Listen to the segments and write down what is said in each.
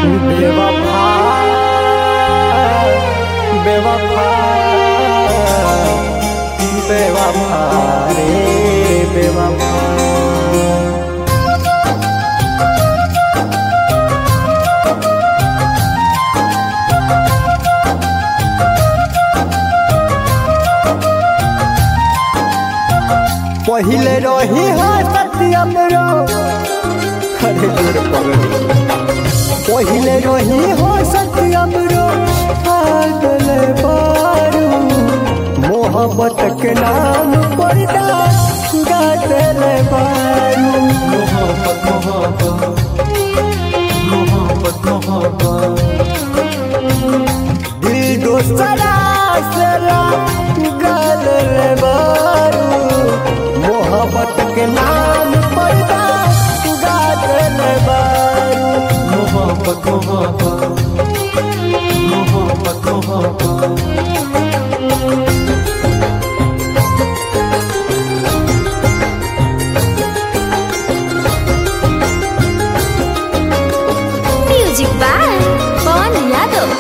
बेवफा बेवफा बेवफा रे बेवफा पहिले रही हो सत्यम रो अरे जोर पगड़ी पहिले रही हो सत्यम रो पागल बारू मोहब्बत के नाम पर गादल बारू मोहब्बत मोहब्बत मोहब्बत मोहब्बत दिल दोसरा सरा गल बारू मोहब्बत के नाम पर गादल बारू मोहब्बत मोहब्बत मोहब्बत मोहब्बत म्यूजिक बाय पवन यादव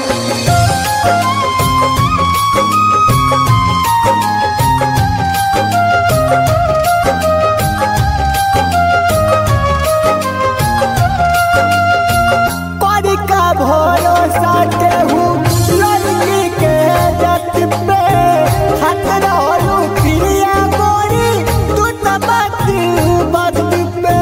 पर का भरोसा केहू लड़की के जत पे हाथ रहलू प्रिया गोरी तू तो बात बात पे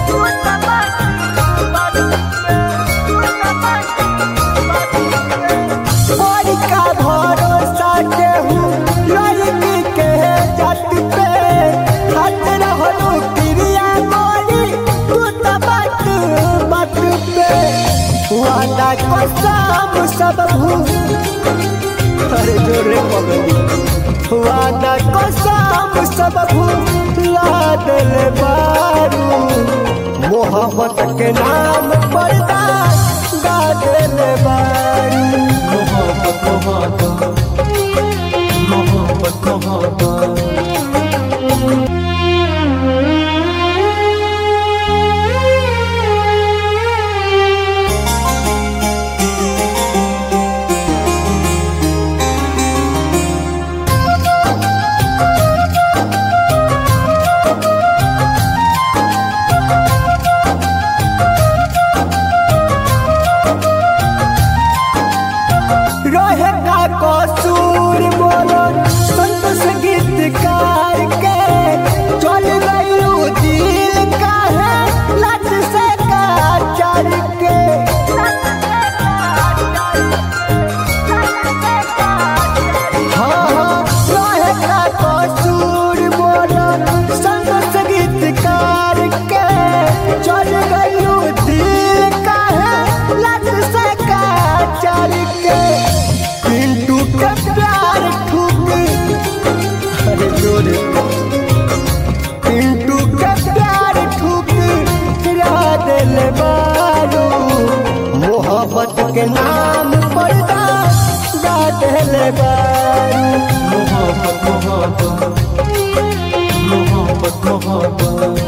पर का भरोसा केहू लड़की के जत पे हाथ रहलू प्रिया गोरी तू तो बात बात पे वादा कसम सब भूल अरे जोरे पगली वादा कसम सब भूला दिल बारू मोहब्बत के नाम पर गा दिल बारू मोहब्बत मोहब्बत मोहब्बत मोहब्बत रहे का कसूर बोलो संतोष गीतकार के चल गयू दिल का है लट से का चल के हाँ हाँ रहे का कसूर बोलो संतोष गीतकार के चल गयू दिल का है लट से का चल के पिंटू के प्यार ठुक अरे जोरे पिंटू के प्यार ठुक गिरा दिल बारू मोहब्बत के नाम पर गा दिल बारू मोहब्बत मोहब्बत मोहब्बत मोहब्बत